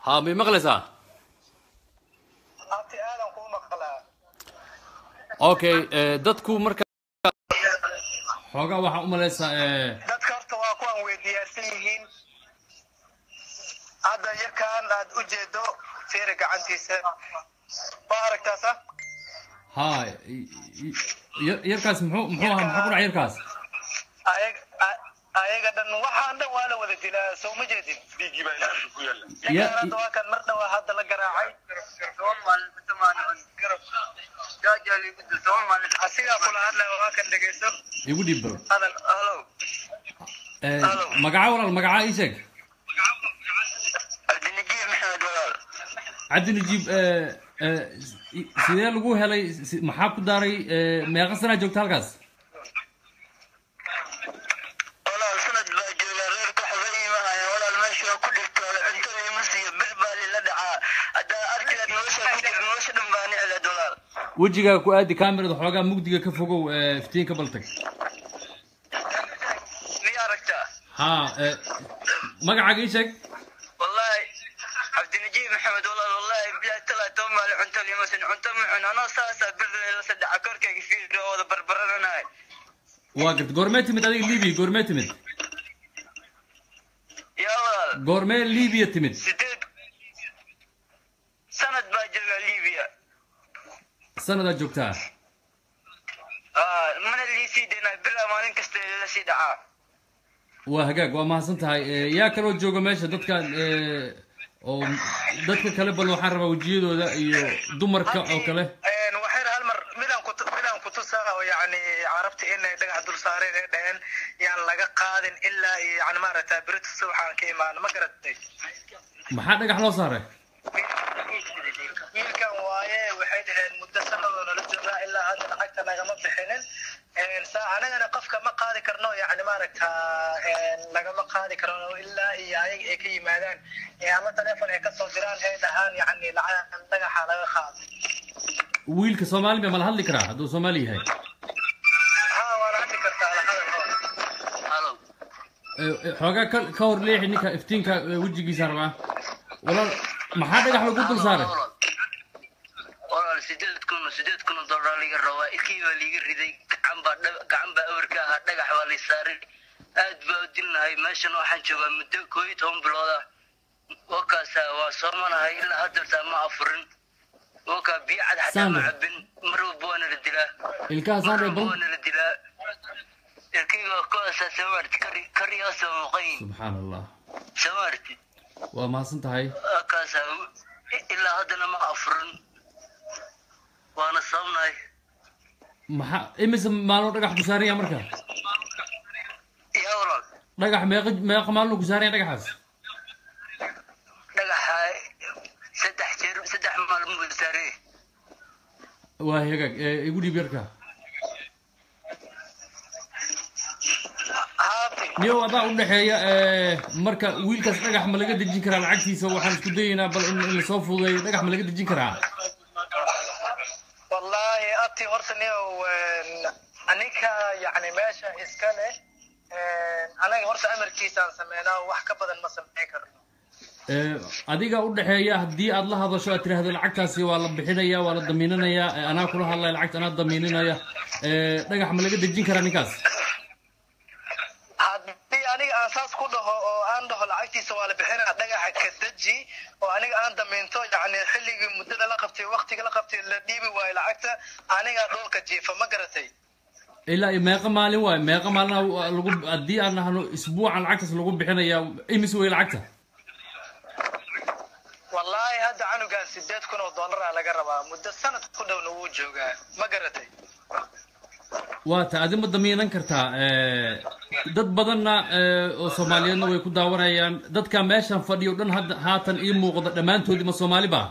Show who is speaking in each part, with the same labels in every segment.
Speaker 1: ha may maqlaysaa
Speaker 2: abti aadan kuu maqlaa
Speaker 1: okay eh, dadku marka xoogaa waxaa u malaysaa eh,
Speaker 2: dadka horta waa kuwan weydiyaarsan yihiin hadda yarkaan aad u jeedo fiiri gacantiisa waa aragtaasa
Speaker 1: ha i- i- yar- yarkaas muxuu muxuu ahaa maxaa ku dhaca yarkaas
Speaker 2: ayag a- ayaga dhan waxaan dhan waa la wada dilaa soo ma jeedin
Speaker 1: Ya-
Speaker 2: ninkaan hadda waa kan mar dhawaa hadda la garaacay asigaa kula hadlaya waa kan dhegeyso
Speaker 1: igu dhiib bal
Speaker 2: hadal halo
Speaker 1: Eh,
Speaker 2: Hello.
Speaker 1: magaca walaal magaca ii sheeg
Speaker 2: cabdinajiib maxamed walaal
Speaker 1: cabdi najiib eh, eh, si- sidee lagu helay si- maxaa ku daaray eh, meeqa sanaa joogta halkaas
Speaker 2: walaal sanad baa joogaa reerka waxba iimahaya walaal meesha waa ku dhigtooda cuntada ima siiyo bir baa lila dhacaa haddaa arkilaad nolosha ku jira nolosha dhan baa nicleed walaal
Speaker 1: wejigaaga ku aadi kamerada xoogaa mugdiga ka fogow eh, iftiinka baltag
Speaker 2: miya aragtaa
Speaker 1: ha eh, magacaaga ii sheeg
Speaker 2: wallahi cabdinajiib maxamed walaal wallahi bilahi talaa toban maali cunto limasin cunto mucun anoo saasaa bir la saddexa korkayga fiiro oo wada barbarananahay
Speaker 1: waa garta goormee timid adiga libiya goormee timid
Speaker 2: yaa walaal
Speaker 1: goormee libiya timid
Speaker 2: sideed sanad baa joogaa libiya
Speaker 1: sanadaa joogtaa
Speaker 2: Ah, mana liisii daynaa bilaa maalin kasta la sii dhacaa
Speaker 1: waa hagaag waa mahadsan tahay Eh, yaa kaloo jooga meesha dadkan eh, oo dadka kale bal waxaan rabaa wejiyadooda iyo dumarka oo kale
Speaker 2: Een, waxay hal mar midaan ku midaan ku tusaa oo yacni carabta inay dhagax dul saareen ay dhaheen yaan laga qaadin ilaa iyo yacni maaragtaa berito subaxaan ka imaano ma garatay
Speaker 1: maxaa dhagax loo saaray
Speaker 2: wiilkan waaye waxay dhaheen muddo sanadoo nala joogaa ilaa hadda lacagta nagama bixinin Een, saa anagana qofka ma qaadi karno yacni maaragtaa een, lagama qaadi karno ilaa iyo ayaga ay ka yimaadaan ee ama teleefon ay kasoo diraan ay dhahaan yacni lacag dhagaxa laga qaado
Speaker 1: wiilka soomaali ma mala hadli karaa hadduu soomaali yahay
Speaker 2: ha waana hadli kartaa lahadal halo
Speaker 1: Eh, eh, xoogaa ka ka hor leexi ninka iftiinka eh, wejigiisa rabaa walaal maxaa dhagax lagu dul saaray
Speaker 2: walaal sideed kun sideed kun oo dollar liga rabaa ilkii baa liiga riday gacan baa dhab- gacan baa awrka ahaa dhagax baa lay saaray aad baa u dilnahay meeshan waxaan joogaa muddo koo iyo toban bilood ah wakaasa waa soomanahay ilaa haddeertaa ma afurin wakaa biyo cad xataa ma
Speaker 1: Sandra.
Speaker 2: cabin mar walba waana la dilaa
Speaker 1: ilkaha
Speaker 2: mar
Speaker 1: saandhe
Speaker 2: walba
Speaker 1: bal
Speaker 2: waana la dilaa ilkayga kuwaasaa samaarti kari kariyaasoo muuqayn
Speaker 1: subxaan allah
Speaker 2: samaarti
Speaker 1: waa mahadsan tahay
Speaker 2: wakaasa ilaa haddana ma afurin waana sababnahay
Speaker 1: maxaa imise maaloo dhagax ku saaran yaha marka
Speaker 2: yaa walaal
Speaker 1: dhagax meeqa meeqa maaloo ku saaran yaha dhagaxaas
Speaker 2: dhagaxa saddex jeer saddex maalmo buu saarey
Speaker 1: waa hagaag eh, igu dhiib yarka
Speaker 2: haabi
Speaker 1: niyow adaa u dhexeeya eh, marka wiilkaas dhagax ma laga dejin karaa lacagtiisa waxaan isku dayaynaa bal in in lasoo fududeeyo dhagax ma laga dejin karaa
Speaker 2: wallaahi abti horta niyow aninka yacni meesha iska leh anaga horta amarkiisaan sameynaa wax ka badan ma sameyn karno
Speaker 1: Eh, adiga u dhexeeya haddii aad la hadasho aad tiraahdo lacagtaasi waa la bixinaya waa la damiinanaya eh, anaa kula hadlaya lacagta anaa damiininaya Eh, dhagax ma laga dejin karaa ninkaas
Speaker 2: haddii aniga aan saas ku dhaho oo aan dhaho lacagtiisa waa la bixinaa dhagaxa ka deji oo aniga aan damiinto yacni xilligii muddada la qabtay waqtiga la qabtay la dhiibi waayo lacagta aniga dhulka jiifa ma garatay
Speaker 1: ilaa iyo meeqa maalin waay meeqa maalin lagu haddii aan nahno isbuucan lacagtaas lagu bixinaya imis wey lacagta
Speaker 2: wallaahi hadda canugan sideed kun oo dollaraa laga rabaa muddo sanad ku dhowna wuu joogaa ma garatay
Speaker 1: waa ta adi ma damiinan kartaa Eh, dad badanna eh, oo soomaaliyeedna way ku daawanayaan dadka meeshan fadhiyo dhan hadda haatan ii muuqda dhammaantoodii ma soomaali ba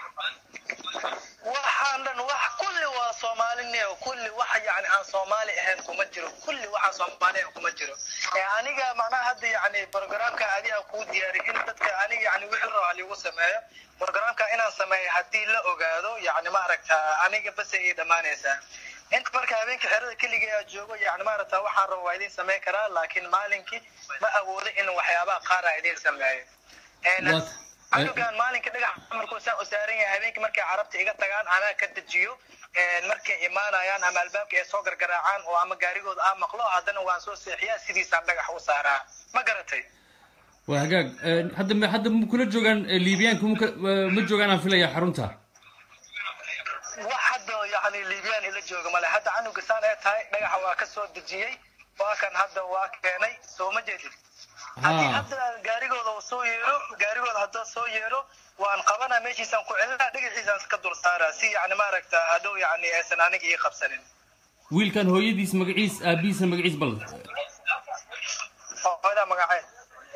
Speaker 2: waxaan dhan wax kulli waa soomaaliniyo kulli wax yacni aan soomaali ahayn kuma jiro kulli waxaan soomaali ahayn kuma jiro ee aniga macnaha hadda yacni programka adiga kuu diyaari in dadka aniga yacni wixii raba liigu sameeyo programka inaan sameeyo haddii la ogaado yacni maaragta aniga base ii dhammaanaysaa inta marka habeenka xerada keligay aa joogo yacni maaragta waxaan raba waa idiin sameyn karaa laakiin maalinkii ma awoodo in waxyaabaha qaar aa idiin sameeyo Een,
Speaker 1: What?
Speaker 2: canugan maalinka dhagax markuu saa u saaran yahay habeenkii markay carabta iga tagaan anaa ka dejiyo markay imaanayaan ama albaabka ay soo gargaraacaan oo ama gaarigooda aa maqlo haddana waan soo seexiyaa sidiisaan dhagax u saaraa ma garatay
Speaker 1: waa hagaag hadda ma hadda ma kula joogaan liibiyaanka maka ma joogaan aan filaya xarunta
Speaker 2: wax hadda yani liibiyaan ila jooga male hadda canuga saan ee tahay dhagaxa waa ka soo dejiyey waa kan hadda waa keenay soo ma jeedid haddii hadda gaarigooda uu soo yeero gaarigooda hadduu soo yeero waan qabanaa meeshiisaan ku celinaa dhagaxiisaan ka dul saaraa si yani maaragta hadhow yani aysan aniga ii qabsanin
Speaker 1: wiilkan hooyadiis magaciis aabihiisa magaciis bal
Speaker 2: hooyadaa magaceed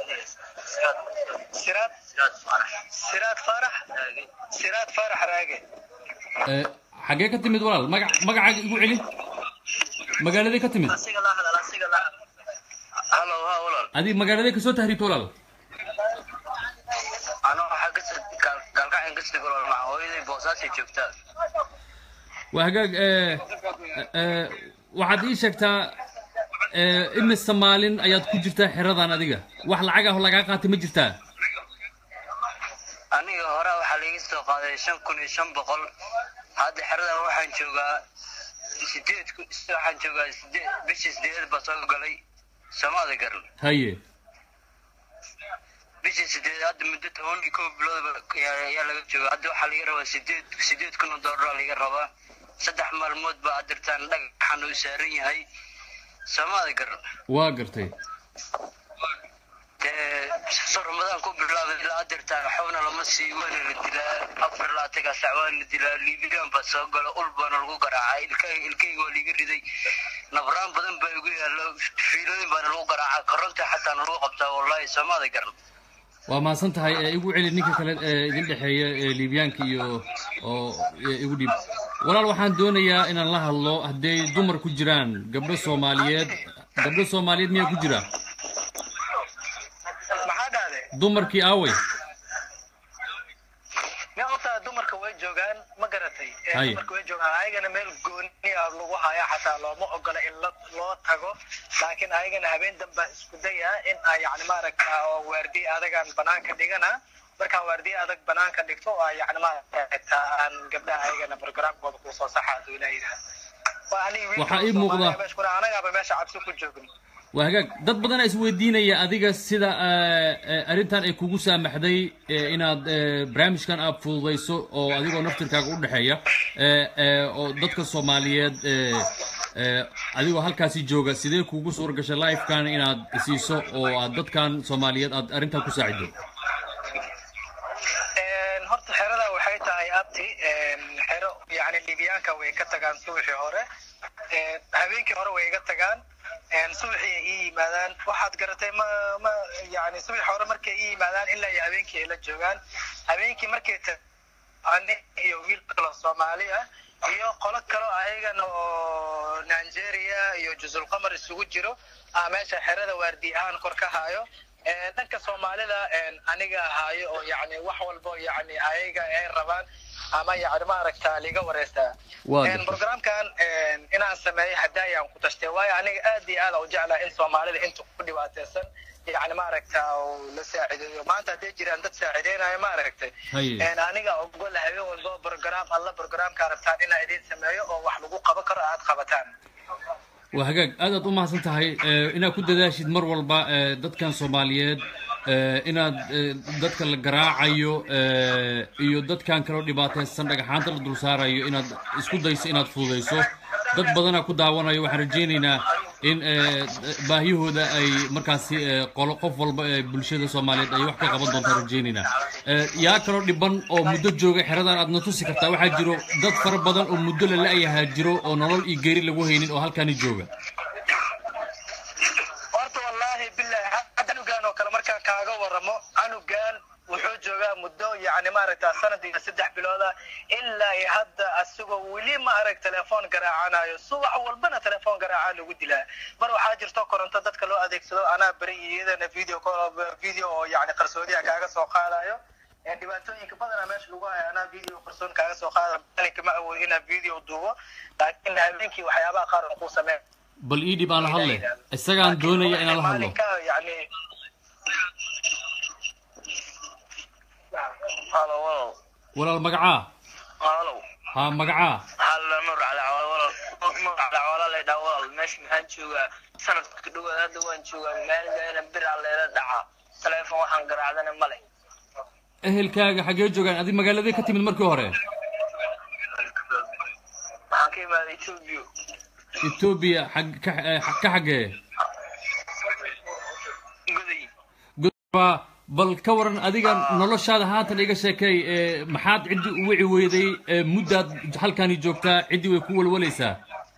Speaker 2: siraad siraad faarax siraad faarax raage
Speaker 1: xagee ka timid walaal magac magacaaga igu celi magaaladay ka timid
Speaker 2: halo ha walaal
Speaker 1: adi magaaladay kasoo tahriibta walaal
Speaker 2: ano waxaa kasoo gaalgacin kasoo walaal maca hooyaday boosaasay joogtaa
Speaker 1: waa hagaag waxaad ii sheegtaa imise maalin ayaad ku jirtaa xeradan adiga wax lacag ah oo lagaa qaatay ma jirtaa
Speaker 2: aniga hore waxaa laiga soo qaaday shan kun iyo shan boqol hadda xeradan waxaan joogaa sideed waxaan joogaa sideed bishii sideed baa soo galay somaada garan
Speaker 1: haye
Speaker 2: bishii sideed hadda muddo toban iyo kow bilood ayaa laga jooga hadda waxaa laga rabaa sideed sideed kun oo doolar laga rabaa saddex maalmood baa adirtaan dhagaxan uu saaran yahay somaada garan
Speaker 1: waa gartay
Speaker 2: so ramadaan ku bilaabay ilaa adirtaan waxbana lama sii waana la dilaa afar laatagaa sac waana la dilaa liibiyaan baa soo gala ul baana lagu garaacaa ilkayga ilkayga waa liiga riday nabraan badan baa igu yaalo fiilooyin baana lagu garaacaa koronta xataa lagu qabtaa wallahi somaada garan
Speaker 1: waa mahadsan tahay igu celi ninka kale ee idin dhexeeya liibiyaanka iyo oo igu dhiib walaal waxaan doonayaa inaan la hadlo hadday dumar ku jiraan gabdho soomaaliyeed gabdho soomaaliyeed miyaa ku jira
Speaker 2: maxaa dhahde
Speaker 1: dumarkii aaway
Speaker 2: mi horta dumarka way joogaan ma garatay
Speaker 1: Haye.
Speaker 2: dumarka way joogaan ayagana meel gooni ah lagu haya xataa looma ogola in la- loo tago laakiin ayagana habeen damba isku daya in ay yani maaragta oo waardiye adagaan banaanka dhigana markaan waardiye adag banaanka dhigto oo ay yani maaragta aan gabdhaha ayagana programkooda kusoo saxa haduu ilaa yidhaah waa aniga wiilka
Speaker 1: Waxaa ii muuqda-
Speaker 2: Soomaaliya meesha kuna anagaaba meesha cabsi ku joogno
Speaker 1: waa hagaag dad badan isweydiinaya adiga sida eh, eh, arrintan ay kugu saamaxday eh, inaad eh, barnaamijkan aad fududayso oo adigoo naftirkaaga u dhexeeya eh, eh, oo dadka soomaaliyeed eh, eh, adigoo halkaasi jooga sidee kugu suura gashay livekan inaad siiso oo aad dadkan soomaaliyeed aad arrintan ku saacido
Speaker 2: Een, horta xerada waxay tahay abti een, xero yani libiyaanka way ka tagaan subaxii hore Een, habeenkii hore way iga tagaan Een, subaxii ay ii yimaadaan waxaad garatay ma ma yani subaxii hore markay ii yimaadaan ilaa iyo habeenkii ay la joogaan habeenkii markay ta ani iyo wiil kaloo soomaali ah iyo qolo kaloo ayagana oo nigeria iyo juzulqamar isugu jiro ah meesha xerada waardi ahaan kor ka hayo Een, dhanka soomaalida een, aniga haayo oo yani wax walbo yani ayaga ay rabaan ama yani maaragta liga wareystaa
Speaker 1: Waa
Speaker 2: Een,
Speaker 1: gartay.
Speaker 2: programkan een, inaan sameeyo hadaayaan ku tashtay waayo aniga aad iyo aad u jeclaa in soomaalida inta ku dhibaateysan yani maaragta uu la saacideeyo maanta hadday jiraan dad saacideynayo maaragtay
Speaker 1: Haye.
Speaker 2: Een, aniga ogol habeen walbo program alla programka rabtaan inaa idin sameeyo oo wax lagu qaban karo aad qabataan
Speaker 1: waa hagaag aad aad u mahadsan tahay eh, inaad ku dadaashid mar walba eh, dadkan soomaaliyeed eh, inaad eh, dadka la garaacayo eh, iyo dadkan kaloo dhibaataysan dhagaxaanta la dul saarayo inaad isku dayso inaad fududayso dad badanaa ku daawanayo waxaan rajaynaynaa in eh, baahiyahooda ay markaasi eh, qolo qof walba ee bulshada soomaaliyeed ay wax ka qaban doontaan rajaynaynaa Eh, yaa kaloo dhiban oo muddo jooga xeradan aad na tusi kartaa waxaa jiro dad fara badan oo muddo la la-yahaa jiro oo nolol iyo geeri lagu haynin oo halkaani jooga
Speaker 2: horta wallaahi billahi hadda canugan oo kale markaan kaaga waramo canugan wuxuu joogaa muddo yani maaragta sanad iyo saddex bilooda ilaa iyo hadda asagoo weli ma arag telefoon garaacanayo subax walbana telefoon garaaca lagu dilaa mar waxaa jirto koronto dadka loo adeegsado anaa beri iyo iyadana video call- video oo yani qarsoodiya kaaga soo qaadayo Een, dhibaatooyinka badanaa meesha lagu hayo anaa video qarsoon kaaga soo qaada maalinka ma awood inaa video duubo laakiin habeenkii waxyaabaha qaar aan kuu sameyn
Speaker 1: bal ii dhib aan la hadle isagaan doonaya inaan la hadlo
Speaker 2: maalinka yani
Speaker 1: walaal magacaa
Speaker 2: walaalow
Speaker 1: ha magacaa
Speaker 2: waxaa la nuur cali cawaal walaal nuur cali cawaala la dhaa walaal meesha maxaan joogaa sanadka ka dhowaad hadda waan joogaa maalinkaana biraa leela dhacaa taleefon waxaan garaacdana male
Speaker 1: ehelkaaga xaggee joogaan adi magaaladee ka timid markii hore
Speaker 2: waxaan ka imaaday etoobiya
Speaker 1: etoobiya xag ka eh, ka xaggee
Speaker 2: goday
Speaker 1: Ba- bal ka waran adiga noloshaada haatan iga sheekay ee, maxaad ciddii u wici weyday ee, muddaad halkani joogtaa ciddii way ku walwalaysaa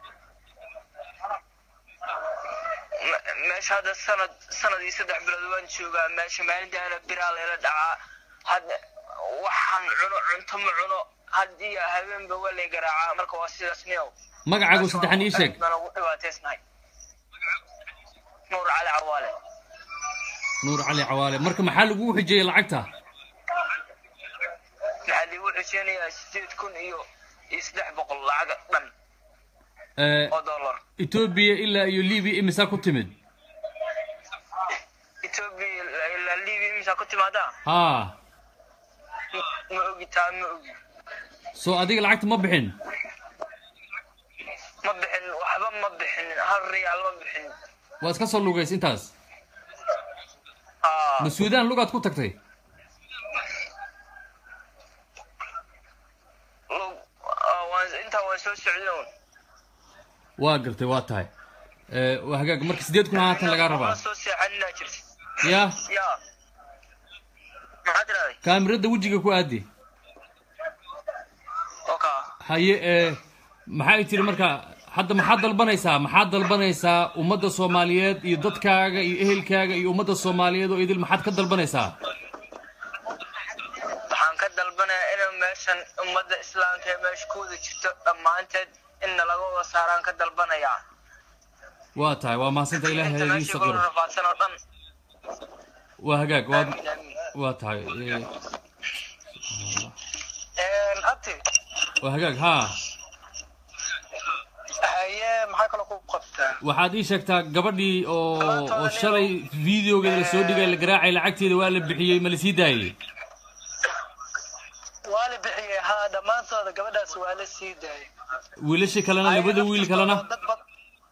Speaker 2: Me- meesha hadda sanad sanad iyo saddex bilood waan joogaa meesha maalintaana biraa leela dhacaa hadda waxaan cuno cunto ma cuno haddii habeenba waa lay garaacaa marka waa sidaas niyow
Speaker 1: magacaagu saddexan ii sheeg
Speaker 2: baan ugu dhibaataysnahay nuur cali cawaale
Speaker 1: nuur cali cawaale marka maxaa lagugu xijiyey lacagta
Speaker 2: maxaa liigu xuseynayaa sideed kun iyo iyo saddex boqol lacag dhan
Speaker 1: Ee,
Speaker 2: oo dollar
Speaker 1: etoobiya ilaa iyo libiya imisaa ku timid
Speaker 2: etoobiya ilaa libiya imisaa ku timaadaa
Speaker 1: haa
Speaker 2: ma ogi taa ma ogi
Speaker 1: soo adiga lacagta ma bixin
Speaker 2: ma bixin waxba ma bixin hal riyaal ma bixin
Speaker 1: waa iska soo lugays intaas
Speaker 2: aa
Speaker 1: ma suudaan lugaad ku tagtay
Speaker 2: lug aa, waan intaa waan soo socdoon
Speaker 1: waa gartay waa tahay Ee, waa hagaag marka sideed kun haatan lagaa rabaa
Speaker 2: waan soo seexaninaa jirta
Speaker 1: yaa
Speaker 2: ya maxaa tiraday
Speaker 1: kaamirada wejiga ku aadi
Speaker 2: oka
Speaker 1: haye ee maxay tiri marka hadda maxaad dalbanaysaa maxaad dalbanaysaa ummadda soomaaliyeed iyo dadkaaga iyo ehelkaaga iyo ummadda soomaaliyeed oo idil maxaad ka dalbanaysaa
Speaker 2: waxaan ka dalbanayaa inay meeshan ummadda islaamka ee meesha ku wada jirto dhammaanteed in nalaga wada saaraan ka dalbanayaa
Speaker 1: waa tahay waa mahadsantaa ilaahay
Speaker 2: inta
Speaker 1: ha idiin
Speaker 2: meesha kula
Speaker 1: saqiro
Speaker 2: rafaadsan oo dhan
Speaker 1: waa hagaag waa
Speaker 2: aamin aamin
Speaker 1: waa tahay ee,
Speaker 2: abti
Speaker 1: waa hagaag haa
Speaker 2: haye maxaa kaloo ku qabtaa
Speaker 1: waxaad ii sheegtaa gabadhii oo oo shalay videogeeda la soo dhigay la garaacay lacagteeda waa la bixiyey ma la sii daayey
Speaker 2: waa la bixiyey haa dhammaantooda gabadhaas waa la sii daayay
Speaker 1: wiilashii kalena labada wiil kalena
Speaker 2: dad bad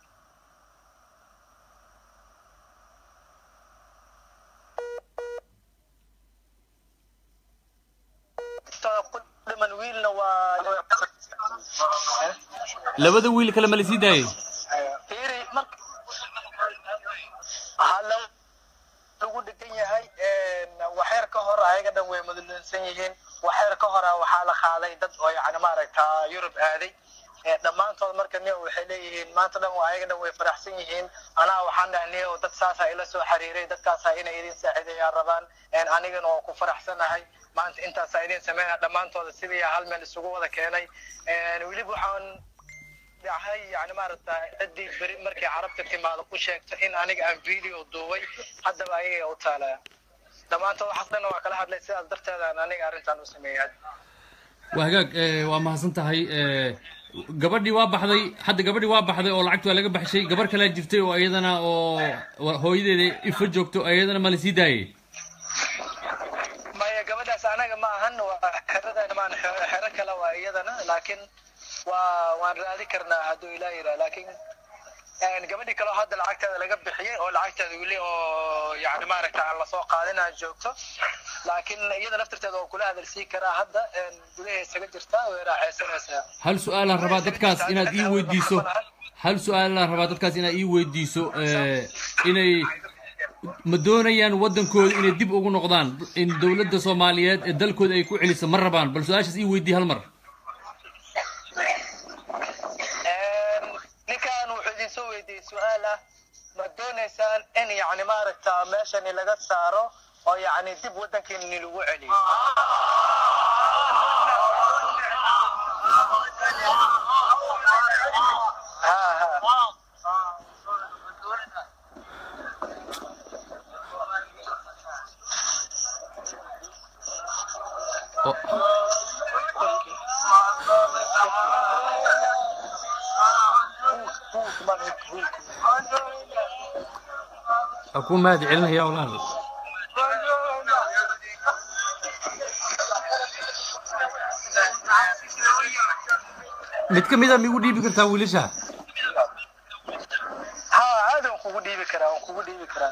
Speaker 2: ku dhiman wiilna waa
Speaker 1: labada wiil kale ma la sii daayey
Speaker 2: fiiri mar hala lagu dhegan yahay waxyar ka hor ayaga dhan way mudulunsan yihiin waxyar ka hora waxaa la qaaday dad oo yani maaragtaa yurub aaday ee dhammaantood marka niyo waxay leeyihiin maanta dhan ayaga dhan way faraxsan yihiin anaa waxaan dhahay niyo dad saasaa ila soo xiriiray dadkaasaa inay idin saacideeyaan rabaan anigana waa ku faraxsanahay maanta intaasaa idin sameynaya dhammaantooda sidii hal meel isugu wada keenay weliba waxaan dhahay yani maaragta ciddii beri markay carabta timaado u sheegto in aniga aan video duubay haddaba ayaga u taalaya dhammaantood waxaas dhan waa kala hadlay sidaas darteedaan aniga arrintan u sameeyay
Speaker 1: waa hagaag ee, waa mahadsan tahay ee, gabadhii waa baxday hadda gabadhii waa baxday oo lacagta waa laga baxshay gabar kalea jirtay oo iyadana oo hooyadeeda ifa joogto iyadana ma la sii daayey
Speaker 2: maya gabadhaas anaga ma ahan waa xeradan maan xero kale waa iyadana laakiin waa waan raadi karnaa hadduu ilaa yidhaa laakiin gabadhii kaleo hadda lacagteeda laga bixiyey oo lacagteeda weli oo yani maaragta aan lasoo qaadin aan joogto laakiin iyada laftirteeda oo kula hadalsii karaa hadda gudaha isaga jirtaa way raaxaysanaysaa
Speaker 1: hal su-aalaan rabaa dadkaas inaad ii weydiiso hal su-aalaan rabaa dadkaas inaad ii weydiiso ee, inay ma doonayaan waddankooda inay dib ugu noqdaan in dowladda soomaaliyeed ee dalkooda ay ku celiso ma rabaan bal su-aashaas ii weydii hal mar
Speaker 2: ninkan wuxuu idin soo weydiiyey su-aal ah ma doonaysaan in yani maaragta meeshani laga saaro oo yani dib waddankeeni lagu celiyo ha ha
Speaker 1: oo ha ku mahad celinaya walaal mid ka mid a migu dhiibi kartaa wiilasha
Speaker 2: ha caadi waan kugu dhiibi karaa waan kugu dhiibi karaa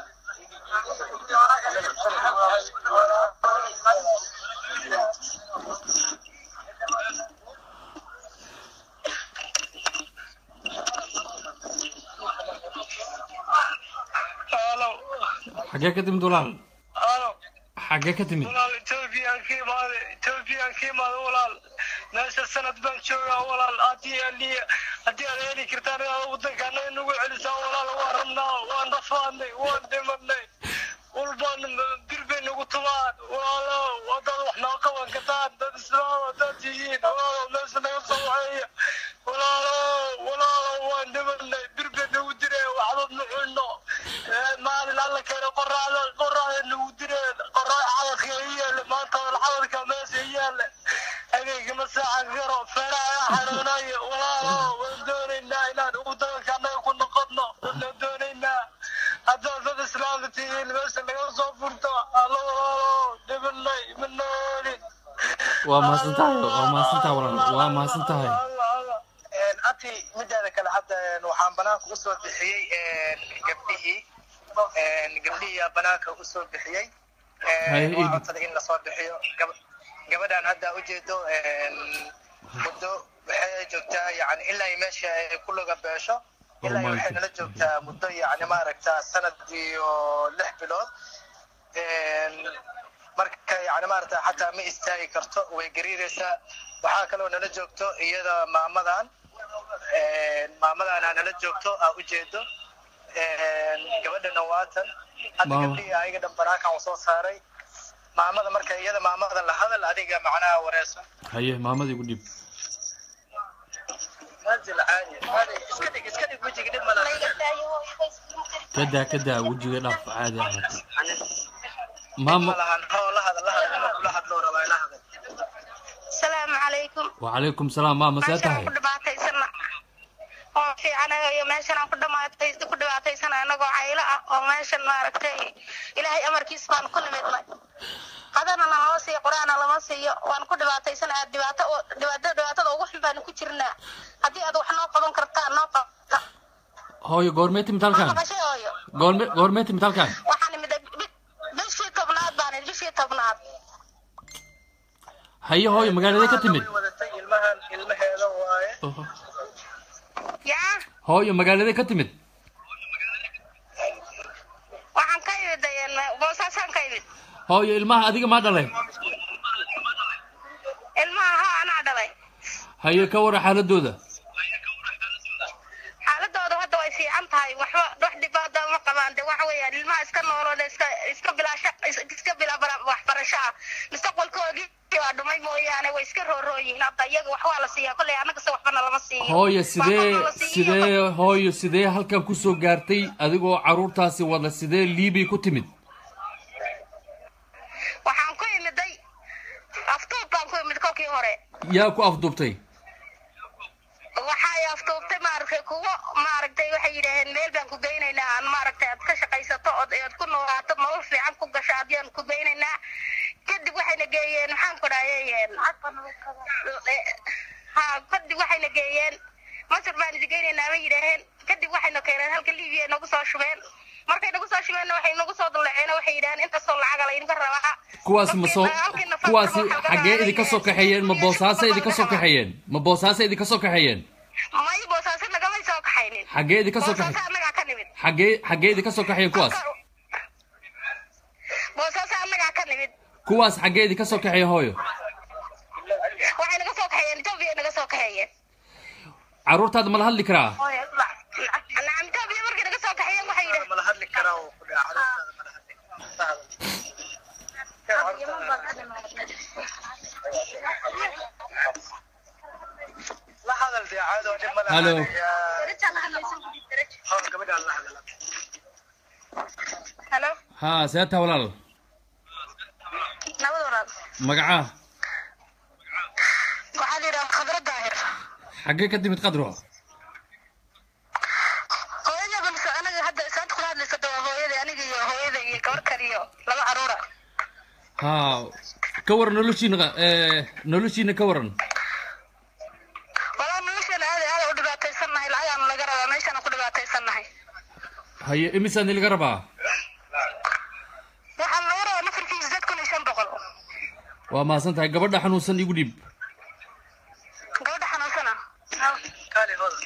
Speaker 2: Halo,
Speaker 1: xaggee ka timid walaal
Speaker 2: halo.
Speaker 1: xaggee ka timid
Speaker 2: walaal ethoobiyan ka imaade ethoobiyan ka imaade walaal meesha sanad baan joogaa walaal haddii ali haddii aad heli kartaan inaad waddankaana inagu celisaan walaal waan rabnaa waan dhafaadnay waan dhimanay walbaan bir bay nagu tumaan walaalo haddaad wax noo qaban kartaan dad islaam haddaad tihiin walaalo meesha naga soo waxeeya walaalo walaalo waan dhimanay bir bay nagu direen waxba ma cunno maalin alla keena qoraxda qoraxda nagu direen qorax xadadka i yaale maanta xadadka meesha i yaale habeenka ma saacan karo feeraha xanuunayo walaalo waan doonaynaa inaan ugu dabanka annaga ku noqono waan doonaynaa haddaad dad islaamka tihiin meesha naga soo furto allo walaalo dhibanay ma noolin
Speaker 1: waa mahadsan tahay waa mahadsan tahay walaal waa mahadsan tahay
Speaker 2: ati midaada kale hadda waxaan banaanka usoo bixiyey gabdhihii gabdhihii banaanka usoo bixiyey
Speaker 1: Hay,
Speaker 2: waa
Speaker 1: Idi.
Speaker 2: codsaday in lasoo bixiyo Gab- gabadhan hadda ujeedo muddo waxay joogtaa yani ilaa ay meesha ay ku laga beesho ilaa ay waxay nala joogtaa muddo yani maaragta sanad iyo lix bilood marka yani maaragta xataa ma istaagi karto way gariiraysaa waxaa kaloo nala joogto iyada maamadan maamadaana nala joogto aa ujeedo gabadhana waatan hadda
Speaker 1: Maama.
Speaker 2: gabdhihii ayaga dhan banaankan u soo saaray maamada marka iyada maamada la hadal adiga macnaha wareeso
Speaker 1: haye maamada igu dhiib
Speaker 2: manzil caadi caadi iska dhig iska dhig wejiga dhib mala
Speaker 1: kadaa kadaa wejiga dhaaf caadi ahaato
Speaker 2: maama
Speaker 1: maama
Speaker 2: lahan hoo la hadal la hadal inuu kula hadloo rabaa la hadal
Speaker 3: asalaamu calaykum
Speaker 1: wacalaykum salaam maama see
Speaker 3: meeshaan
Speaker 1: tahay
Speaker 3: ku dhibaataysana oo fiicanayo iyo meeshaan aan ku dhamaatay ku dhibaataysana anagoo caylo ah oo meeshan maaragtay ilaahay amarkiis baan ku nimidnay hadana nalama siiyo qur-aana lama siiyo waan ku dhibaataysana aad dhibaato oo- dhibaato dhibaatada ugu xun baanu ku jirnaa haddii aad wax noo qaban kartaan noo qabta
Speaker 1: hooyo goormee timid
Speaker 3: ma
Speaker 1: halkan
Speaker 3: maqashay hooyo
Speaker 1: goorme goormee timid halkan
Speaker 3: waxaan imiday bi- bishii tobnaad baan idhi, bishii tobnaad
Speaker 1: haye hooyo magaaladee ka timid
Speaker 2: Way wadatay ilmahan ilmaheeda waaye
Speaker 3: yaa
Speaker 1: hooyo magaaladee ka timid
Speaker 3: waxaan ka imid een, boosaasaan ka imid
Speaker 1: hooyo ilmaha adiga maa dhalay
Speaker 3: ilmaha haa anaa dhalay
Speaker 1: haye ka wara xaaladooda
Speaker 3: xaaladooda hadda way fiican tahay waxba wax dhibaata ma qabaan de waxa weeyaan ilmaha iska noolooda iska iska bilaasha iska bila bara- waxbarasho ah mustaqbalkoodii waa dhumay mooyaane way iska roorooyihiin hadda iyaga wax waa la siiyaa kolley annagase waxbana lama siiyo
Speaker 1: hooyo sidee
Speaker 3: Waxbana la siiyo.
Speaker 1: sidee hooyo sidee halkan kusoo gaartay adigoo caruurtaasi wada sidee liibi ku timid
Speaker 3: waxaan ku imiday aftuub baan ku imid kolkii hore
Speaker 1: yaa ku afduubtay
Speaker 3: waxay aftuubtay maaragtay kuwo maaragtay waxay yidhaaheen meel baan ku geynaynaa aan maaragtay aad ka shaqaysato ood ood ku noolaato nolol fiican ku gasho adiyaan ku geynaynaa kadib waxayna geeyeen maxaan ku dhahayeen ha kadib waxayna geeyeen masar baan idi geynaynaa ma yidhaaheen kadib waxayna keeneen halka libiya nagu soo shubeen markay nagu soo shubeenna waxay nagu soo dulaceen waxay yidhaheen intaasoo lacaga laydinka rabaa
Speaker 1: kuwaasi ma soo
Speaker 3: Halkii- halkii nafar
Speaker 1: kuwaasi
Speaker 3: waxaa laga
Speaker 1: xaggee
Speaker 3: rabaa
Speaker 1: idinka soo
Speaker 3: yidhaaheen.
Speaker 1: kaxeeyeen ma boosaase idinka soo kaxeeyeen ma boosaase idinka soo kaxeeyeen
Speaker 3: may boosaase nagamay soo kaxaynin
Speaker 1: xaggee idinka soo
Speaker 3: boosaase
Speaker 1: kaxeeyeen
Speaker 3: annagaa ka nimid
Speaker 1: xaggee xaggee idinka soo kaxeeyeen kuwaas
Speaker 3: boosaase annagaa ka nimid
Speaker 1: kuwaas xaggee idinka soo kaxeeyeen hooyo
Speaker 3: waxay naga soo kaxeeyeen etoobiya naga soo kaxeeyeen
Speaker 1: caruurtaada ma la hadli karaa
Speaker 3: nacam etoobiya markay naga soo kaxeeyeen waxay yidhaheen
Speaker 2: mala hadli karaa oo ku dhaca caruurtaada mala hadli la hadal dee caado dhib mala
Speaker 1: Hello.
Speaker 2: hoo gabadhaan la hadala
Speaker 3: halo
Speaker 1: haa see taa walaal
Speaker 3: nabad walaal
Speaker 1: magacaa
Speaker 3: waxaa la yidhaha khadra daahir
Speaker 1: xaggee ka timid qadro
Speaker 3: hooyada balse anaga hadda isaanta kula hadlaysa waa hooyada aniga iyo hooyada iyo gabar kaliyo laba caruura
Speaker 1: haa ka waran noloshiina eh, noloshiina ka waran
Speaker 3: walaa nolosha
Speaker 1: haye imisaad ilaga rabaa
Speaker 3: waxaa laga rabaa nafarkiisa dad kun iyo shan boqol
Speaker 1: waa mahadsan tahay gabadha xanuunsan igu dhiib
Speaker 3: gabadha xanuunsana
Speaker 2: kaali hodan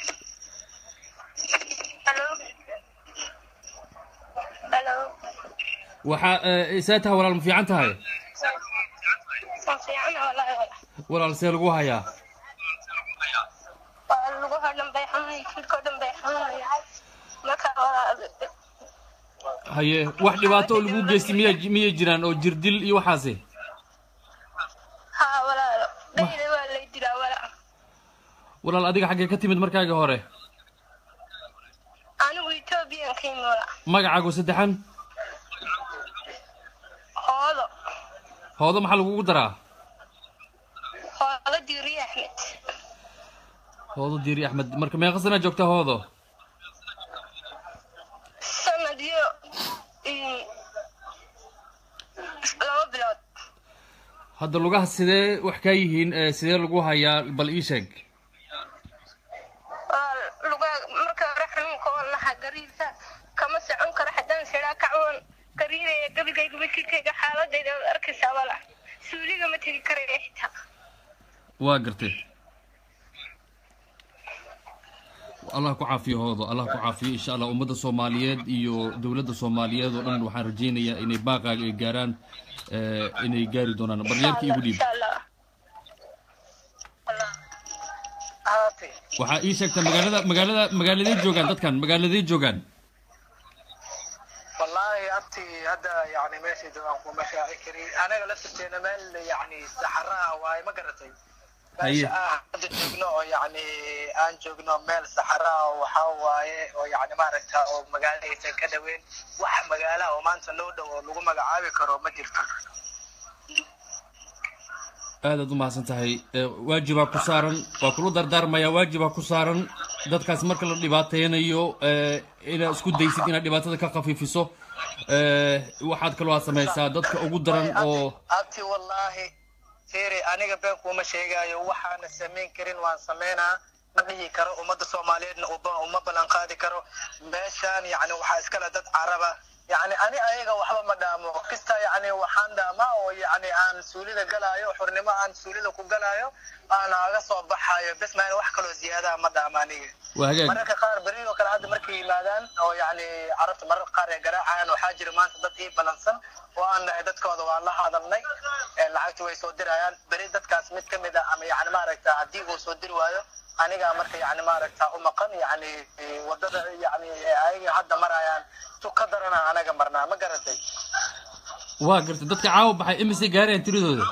Speaker 3: halo halo
Speaker 1: waxaa eh, isaa tahay walaal ma fiican tahay
Speaker 3: waan fiicana walahi wala
Speaker 1: walaal see lagu hayaa
Speaker 3: waa lugaha dhan bay xanuunay jidhkao dhan bay xanuunaya marka walaal
Speaker 1: haye wax dhibaato oo lagu geystay miya miyay jiraan oo jirdil iyo waxaasi
Speaker 3: haa walaalo dhayda waa lay dilaa walaal
Speaker 1: walaal adiga xaggee ka timid markaagii hore
Speaker 3: anigu ethoobiyan ka yimi walaal
Speaker 1: magacaagu saddexan
Speaker 3: hoodo
Speaker 1: hoodo maxaa lagugu daraa
Speaker 3: hoodo diiri axmed
Speaker 1: hoodo diiri axmed marka meeqa sanaa joogta hoodo
Speaker 3: sanad iyo iyo laba bilood
Speaker 1: hadda lugaha sidee wax kaa yihiin eh, sidee lagu hayaa bal ii sheeg
Speaker 3: waa lugaa marka hore xanuunka oo lahaa gariirka kama socon karo haddaan siraa kacwoon gariiraya gabigayga wajigayga xaaladayda waad arkaysaa wala suuliga ma tegi karaya xitaa
Speaker 1: waa gartay allah ku caafiyo hoodo allah ku caafiyo insha allah ummadda soomaaliyeed iyo dowladda soomaaliyeed oo dhan waxaan rajaynayaa inay baaqaaga ay gaaraan eh, inay gaari doonaan baryeerka igu dhiib
Speaker 3: insha allah Allah.
Speaker 2: haati
Speaker 1: waxaa ii sheegtaa magaalada magaalada magaaladay joogaan dadkan magaaladay joogaan
Speaker 2: wallaahi abti hadda yani meeshii aan kuma shaaci karin anaga laftirteena meel yani saxara ah waaye ma garatay
Speaker 1: Haye.
Speaker 2: meesha aan hadda joogno oo yani aan joogno meel saxara ah oo waxaa waaye oo yani maaragta oo magaalo aysan ka dhaweyn wax magaala oo maanta noo dhow oo lagu magacaabi karo ma jirto
Speaker 1: aadaad u mahadsan tahay Eh, waajibaa ku saaran waa kula dardaarmayaa waajibaa ku saaran dadkaas marka la dhibaateynayo eh, inaad isku daysid inaad dhibaatada ka khafiifiso Eh, waxaad kaloo aad samaysaa dadka ugu daran oo
Speaker 2: abti wallaahi tiri aniga been kuma sheegayo waxaana samayn karin waan sameynaa ma dhihi karo ummadda soomaaliyeedna uba- uma ballan qaadi karo meeshaan yani waxaa iskale dad caraba yani ani ayaga waxba ma dhaamo kista yani waxaan dhaamaa oo yani aan suulida galaayo xurnimo aan suulida ku galaayo aan aga soo baxayo bes maan wax kaloo ziyaadaha ma dhaamo aniga
Speaker 1: waa hagaag
Speaker 2: mararka qaar beri oo kale hadda markay yimaadaan oo yani carabta mararka qaar ay garaacayaan waxaa jira maanta dad ii balansan oo aan nahay dadkooda waan la hadalnay ee lacagta way soo dirayaan beri dadkaas mid ka mid ah ama yani maaragta haddii uu soo diri waayo anigaa marka yani maaragta u maqan yani wadada yani ayaga hadda marayaan tu ka darana anaga marnaa ma garatay
Speaker 1: waa gartay dadka caawa baxay imisay gaarayaan tiradooda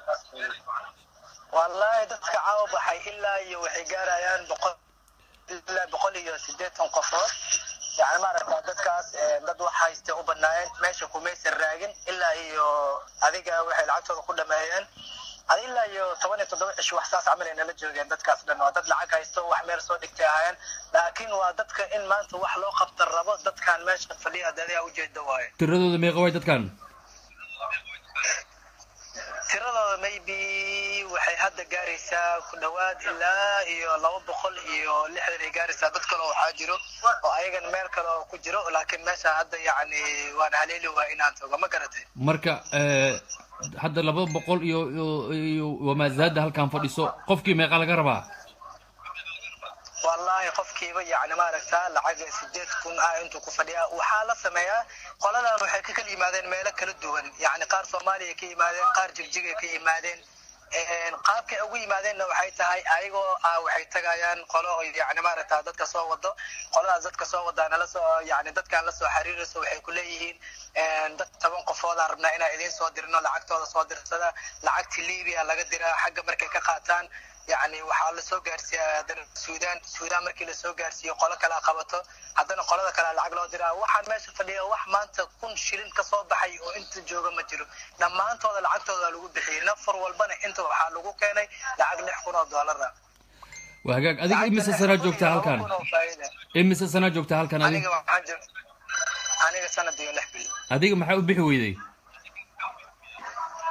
Speaker 2: wallaahi dadka caawa baxay ilaa iyo waxay gaarayaan boqol ilaa boqol iyo siddeetan qofood yani maaragta dadkaas eh, dad wax hayste u banaayeen meesha kumaysan raagin ilaa iyo adiga waxay lacagtooda ku dhameeyeen adi ilaa iyo toban iyo toddoba cish wax saas camal ay nala joogeen dadkaas dhan waa dad lacag haysto wax meel soo dhigtay ahaayeen laakiin waa dadka in maanta wax loo qabta rabo dadkan meesha fadhiya dadayaa ujeeda waaye
Speaker 1: tiradooda meeqa way dadkan
Speaker 2: tiradooda maybe waxay hadda gaaraysaa ku dhowaad ilaa iyo laba boqol iyo lixdan ay gaaraysaa dad kale oo waxaa jiro oo ayagan meel kale oo ku jiro laakiin meesha hadda yacni waan haleeli waa inaan tago ma garatay
Speaker 1: marka eh, hadda laba boqol iyo iyo- iyo wamaazaada halkan fadhiso qofkii meeqa laga rabaa
Speaker 2: wallaahi qofkiiba yacni maaragta lacag sideed kun ah intuu ku fadhiyaa waxaa la sameeyaa qoladan waxay ka kala yimaadeen meelo kala duwan yacni qaar soomaaliya ka yimaadeen qaar jigjigay ka yimaadeen Een, qaabkay ugu yimaadeenna waxay tahay ayagoo ah waxay tagayaan qolo oo yacni maaragta dadka soo wado qoladaas dadka soo wadaana la soo yacni dadkaan la soo xiriirayso waxay ku leeyihiin een, dad toban qofoodaan rabnaa inaan idiin soo dirno lacagtooda soo dirsada lacagti libiya laga diraa xagga markay ka qaataan yacni waxaa lasoo gaarsiiyaa haddana suudaan suudaan markii lasoo gaarsiiyo qolo kale qabato haddana qolada kale lacag loo diraa waxaan meesha fadhiya wax maanta kun shilin kasoo baxay oo inta jooga ma jiro dhammaantooda lacagtooda lagu bixiyey nafar walbana inta waxaa lagu keenay lacag lix kun oo doolar ah
Speaker 1: waa hagaag adiga imise sanaa joogtaa halkan
Speaker 2: Laba kun oo faa'iida.
Speaker 1: imise sanaa joogtaa halkan
Speaker 2: aniga
Speaker 1: adiga
Speaker 2: waxaan jir aniga sanad iyo lix bil
Speaker 1: adiga maxaa u bixi weyday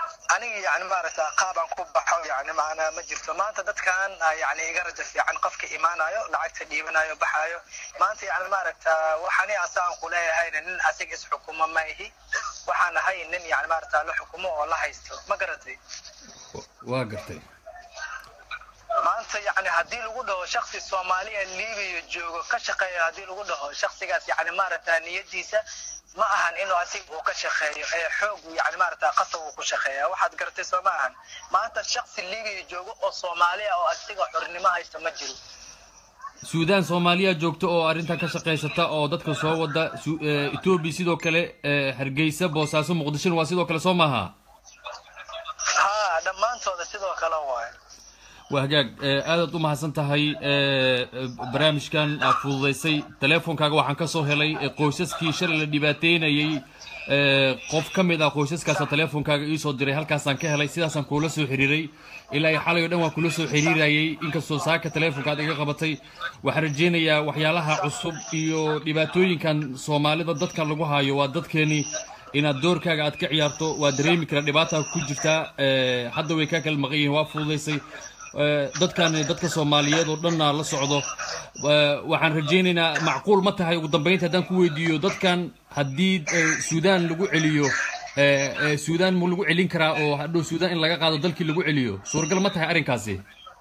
Speaker 2: aniga yani maaragta qaab aan ku baxo yani macnaa ma jirto maanta dadkan ah, yani iga raja fiican qofka imaanayo lacagta dhiibanayo baxayo maanta yani maaragta waxani asaan ku leeyahayna nin asiga isxukuma ma ihi waxaan ahay nin yani maaragta la xukumo oo la haysto ma garatay
Speaker 1: waa gartay
Speaker 2: maanta yani haddii lagu dhaho shaksi soomaaliya libiya joogo ka shaqeeya haddii lagu dhaho shaksigaas yani maaragta niyadiisa ma ahan inuu asiga uu ka shaqeeyo ee xoog yani maaragta qasab uu ku shaqeeya waxaad garatay soo ma ahan maanta shaksi libiya joogo oo soomaaliya oo asiga xornimo haysta ma jiro
Speaker 1: suudaan soomaaliya joogta oo arrintan ka shaqaysata oo dadka soo wada Su- eh, etoobiya sidoo kale eh, hargeysa boosaaso muqdishona waa sidoo kale soo maaha
Speaker 2: ha dhammaantooda sidoo kale waaye
Speaker 1: waa hagaag eh, aadaad u mahadsan tahay eh, eh, barnaamijkan aad fududaysay teleefonkaaga waxaan ka soo helay eh, qoysaskii shalay la dhibaateynayey eh, qof ka mid ah qoysaskaasa teleefonkaaga iisoo diray halkaasaan ka helay sidaasaan kuula soo xiriiray ilaa iyo xalay oo dhan waan kula soo xiriirayay inkastoo saaka teleefonka aad iga qabatay waxaan rajeynayaa waxyaalaha cusub iyo dhibaatooyinkan soomaalida dadkan lagu hayo waa dadkeeni inaad doorkaaga aad ka ciyaarto waa dareemi kara dhibaata ku jirtaa eh, hadda way kaa kala maqan yihiin waa fududaysay Eh, dadkan dadka soomaaliyeed oo dhanna la socdo Eh, waxaan rajaynaynaa macquul ma tahay ugu dambeynta haddaan ku weydiiyo dadkan haddii eh, suudaan lagu celiyo eh, eh, suudaan mu lagu celin karaa oo hadhow suudaan in laga qaado dalkii lagu celiyo suuragal ma tahay arrinkaasi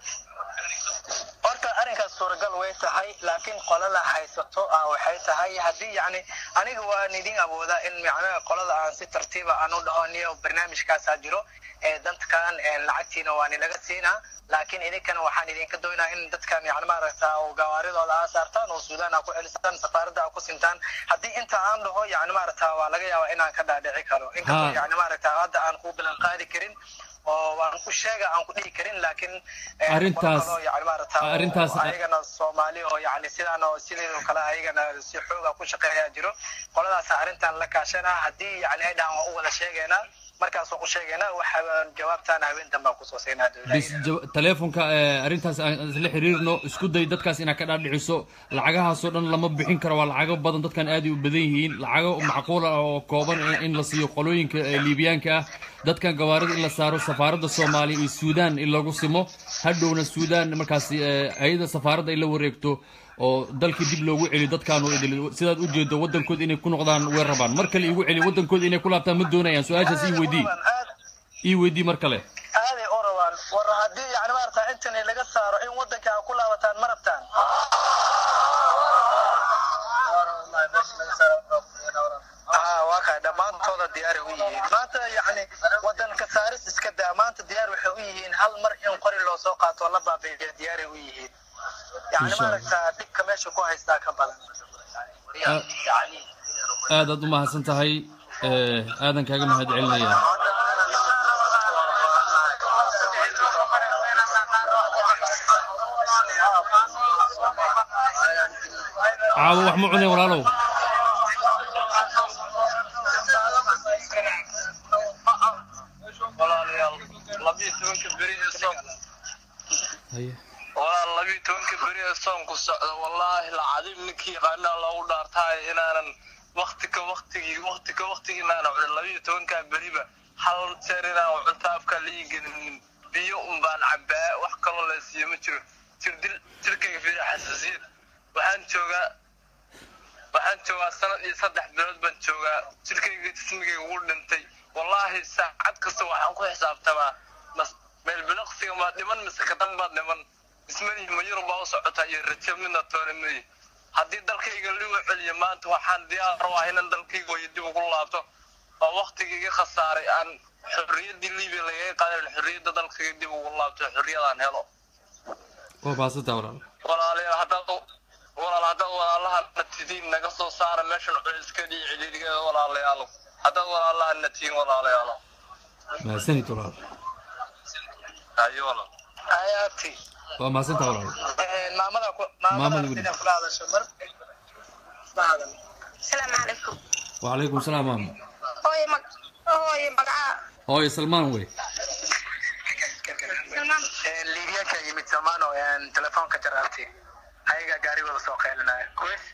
Speaker 2: horta arrinkaas suuragal way tahay laakiin qolada haysato ah waxay tahay haddii yani aniga waan idin awoodaa in macnaha qolada aan si tartiiba aan u dhaho niyo barnaamijkaasaa jiro ee dadkan ee lacagtiina waan ilaga siinaa laakiin idinkana waxaan idinka doonaa in dadkan yani maaragta oo gawaaridooda aa saartaan oo suudaan aa ku celisaan safaaradda aa ku sintaan haddii inta aan dhaho yani maaragta waa laga yaabaa inaan ka dhaadhici karo inkastoo
Speaker 1: Ha.
Speaker 2: yani maaragta hadda aan ku bilan qaadi karin oo waan ku sheega aan ku dhihi karin laakiin eh,
Speaker 1: Arrintaas-
Speaker 2: qolo kaloo yani maaragta oo
Speaker 1: arrintaas-
Speaker 2: ayagana soomaali oo yani sidaan oo sidoo kale ayagana si xooga ku shaqeeyaa jiro qoladaas arrintan la kaashana haddii yani ay dhahan waa u wada sheegeynaa markaas waan u sheegeynaa waxa jawaabtaan habeen dambe aan kusoo siinaa
Speaker 1: bis jaw- teleefonka eh, arrintaas aan isla xiriirno isku day dadkaas inaad ka dhaadhiciso lacagahaasoo dhan lama bixin karo waa lacago badan dadkan aad ay u badan yihiin lacago macquul ah oo kooban in- in la siiyo qolooyinka eh, liibiyaanka ah dadkan gawaarida in la saaro safaaradda soomaaliya iyo suudaan in lagu simo hadhowna suudaan markaasi eh, ayada safaaradda ay la wareegto oo dalkii dib loogu celiyo dadkaan oo idil sidaad u jeedo waddankooda inay ku noqdaan way rabaan mar kale igu celi waddankooda inay ku laabtaan ma doonayaan su-aashaas ii weydii ii weydii mar kale
Speaker 2: aaday u rabaan war haddii yani maarata intan laga saaro in wadanka aa ku laabataan ma rabtaan Ah, waa kay dhammaantooda diyaar u yihiin maanta yani wadanka saaris iska daa maanta diyaar waxay u yihiin hal mar in qori loo soo qaato oo la baabeeyo diyaaray u yihiin yani
Speaker 1: Insha Allah.
Speaker 2: maaragta dhibka meesha ku haystaa ka badan
Speaker 1: aadaad u mahadsan tahay eh, aadan kaaga mahad celinaya caawo wax ma cunay walaalow
Speaker 4: walaalayaal labiyo tobanka beri ee soom
Speaker 1: haye
Speaker 4: walaal labiyo tobanka beri ee soomku socda wallaahi lacadiim ninkii yaqaanaa loogu dhaartaayo inaanan wakti ka waktigii wakti ka waktigii inaanan cunin labiyo tobankaa beriba hal jeer inaan cunta afkaa la ii gelinin biyo un baan cabaa wax kaloo la siiyo ma jiro jirdil jirkayga fiiri xasaasiyad waxaan joogaa waxaan joogaa sanad iyo saddex bilood baan joogaa jirkayga jismigayga ugu dhintay wallaahi saacad kasta waxaan ku xisaabtamaa mas meel biliqsiga maa dhiman mise kadan baad dhiman ismadihi ma yurub baa u socotaa iyo rajo midna toona madi haddii dalkayga ligu celiyo maanta waxaan diyaar u ah inaan dalkayga wayo dib ugu laabto oo waktigii iga khasaaray aan xorriyaddii libiya lagaga qaadan xorriyadda dalkayga dib ugu laabto xorriyadaan helo
Speaker 1: waa mahadsantaa walaal
Speaker 4: walaalayaal haddaad walaal haddaad walaalahana tidiin naga soo saara meeshan culiska dhiyo ciliirigeeda walaalayaalo haddaad walaalahana tihiin walaalayaalo
Speaker 1: mahadsanid walaal
Speaker 4: hayo walaal
Speaker 2: ayaati
Speaker 1: waa mahadsantaa walaal
Speaker 2: maamada ku
Speaker 1: Maamada
Speaker 2: maamada
Speaker 1: gudi.
Speaker 2: inay kula hadasho mar ma hadan
Speaker 3: asalaamu calaykum
Speaker 1: wacalaykum salaam maam
Speaker 3: hooye mag hooye magacaa
Speaker 1: hooyo salmaan wey
Speaker 3: salmaan
Speaker 2: liibiyaanka yimid samaano telefoonka jaraabti ayaga gaarigooda soo qeylinaya kuwis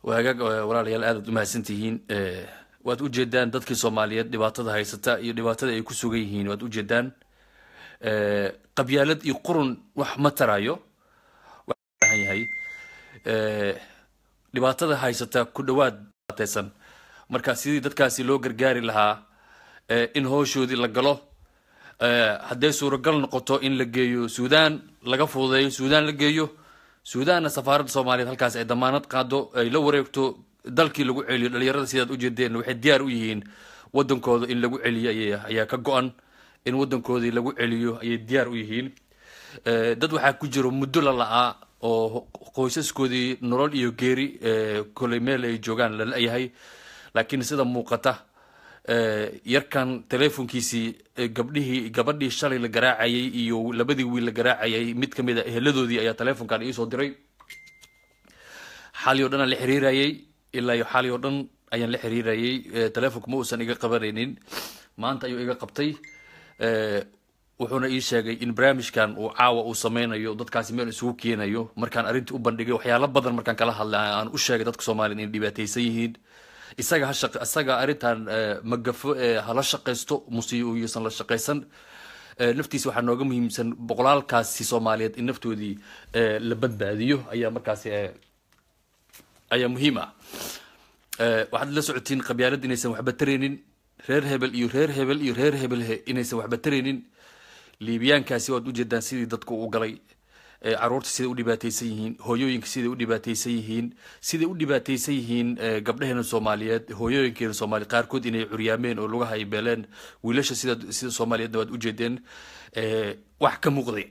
Speaker 1: waa hagaag eh, walaalayaal aadaad u mahadsantihiin Eh, waad ujeedaan dadkii soomaaliyeed dhibaatada haysata iyo dhibaatada ay ku sugan yihiin waad ujeedaan Eh, qabyaalad iyo qurun wax ma tarayo waxaa loo baahan yahay Eh, dhibaatada haysata ku dhawaad dhibaataysan marka sidii dadkaasi loo gargaari lahaa eh, in howshoodii la galo Eh, hadday suuragal noqoto in la geeyo suudaan laga fududeeyo suudaan la geeyo suudaanna safaaradda soomaaliyeed halkaas ay damaanad qaado ay la wareegto dalkii lagu celiyo dhalinyarada sidaad ujeedeen waxay diyaar u yihiin wadankooda in lagu celiyo ayay- ayaa ka go-an in wadankoodii lagu celiyo ayay diyaar u yihiin Eh, dad waxaa ku jiro muddo la la-aa oo qoysaskoodii nolol iyo geeri eh, kolay meel ay joogaan la la-yahay laakiin sida muuqata eh, yarkan teleefonkiisii eh, gabdhihii gabadhii shalay la garaacayay iyo labadii wiil la garaacayay mid ka mid a eheladoodii ayaa teleefonkan iisoo diray xali oo dhan aan la xiriirayay ilaa iyo xali oo dhan ayaan la xiriirayay Eh, teleefonka ma uusan iga qabanaynin maanta ayuu iga qabtay Eh, wuxuuna ii sheegay in barnaamijkan uu caawa uu sameynayo dadkaasi meel isugu keenayo markaan arrintii u bandhigay waxyaalo badan markaan kala hadlay aan u sheegay dadka soomaaliyeed inay dhibaataysan yihiin isaga ha shaq isaga arrintan eh, magafo eh, hala shaqaysto muse yuusan la shaqaysan Eh, naftiisa waxaa nooga muhiimsan boqolaalkaasi soomaaliyeed in naftoodii eh, la badbaadiyo ayaa markaasi eh, ayaa muhiim ah Eh, waxaad la socotiin qabyaalad inaysan waxba taraynin reer hebel iyo reer hebel iyo reer hebel he- inaysan waxba taraynin liibiyaankaasi waad ujeedaan sidii dadku u galay Eh, caruurta siday u dhibaataysan yihiin hooyooyinka siday u dhibaataysan yihiin siday u dhibaataysan yihiin eh, gabdhaheena soomaaliyeed hooyooyinkeena soomaaliyeed qaarkood inay curyaameen oo lugaha ay beeleen wiilasha sida sida soomaaliyeedna waad ujeedeen Eh, wax ka muuqday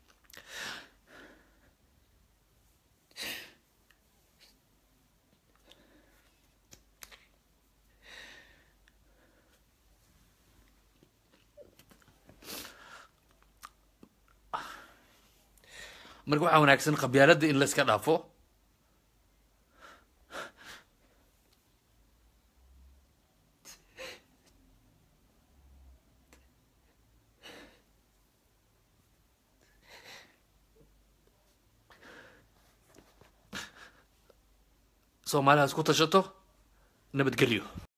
Speaker 1: marka waxaa wanaagsan qabyaaladda in la iska dhaafo soomaalihaas ku tashato nabadgelyo